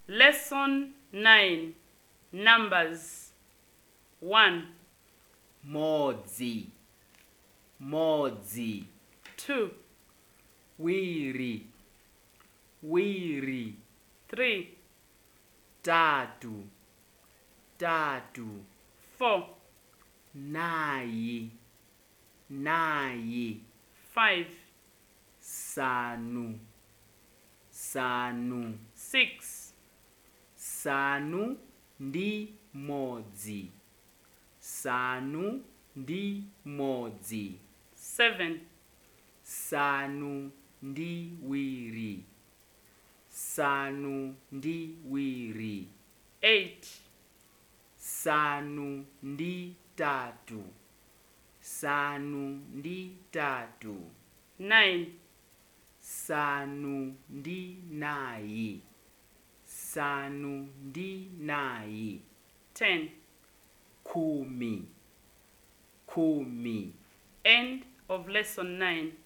Lesson 9 Numbers 1, modzi modzi 2, wiri wiri 3, tatu tatu 4, nayi nayi 5, sanu sanu 6, sanu ndi modzi sanu ndi modzi 7, sanu ndi wiri sanu ndi wiri 8, sanu ndi tatu sanu ndi tatu 9, sanu ndi nayi sanu ndi nayi 10. khumi khumi End of lesson 9.